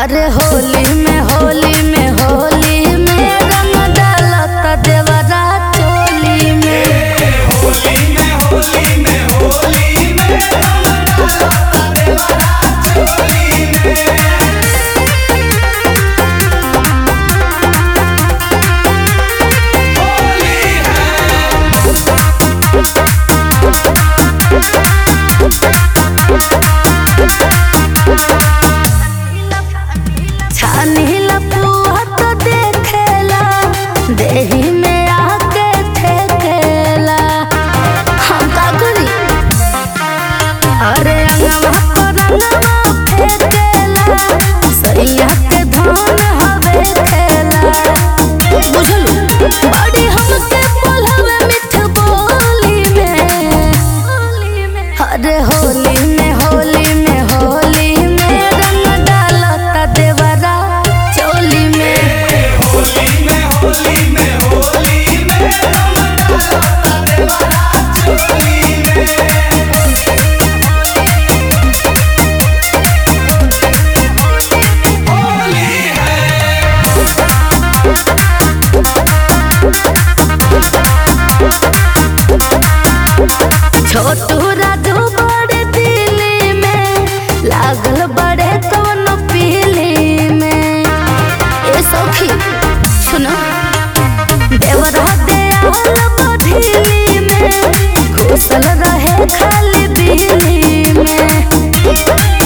अरे होली में होली में होली में रंग डालता देवरा चोली में होली में होली में होली में रंग डालता देवरा चोली में होली है छानी लपुआ तो देखेला देही में आके ठेकेला हम का करी अरे अंगवा पर रंगवा फेकेला सैया के धन हवे खेला बुझलू बड़ी हमके बोलवे मिठ बोली में अरे होली में होली में होली में रंग डालता देवरा चोली में होली में होली में होली में रंग डालता देवरा चोली में होली है छोटू राजू बड़े दिल्ली में लागल बड़े कौन पीली में ए सखी सुनो देवरा दे आल बढ़ीली में घुसल रहे खाली दिल्ली में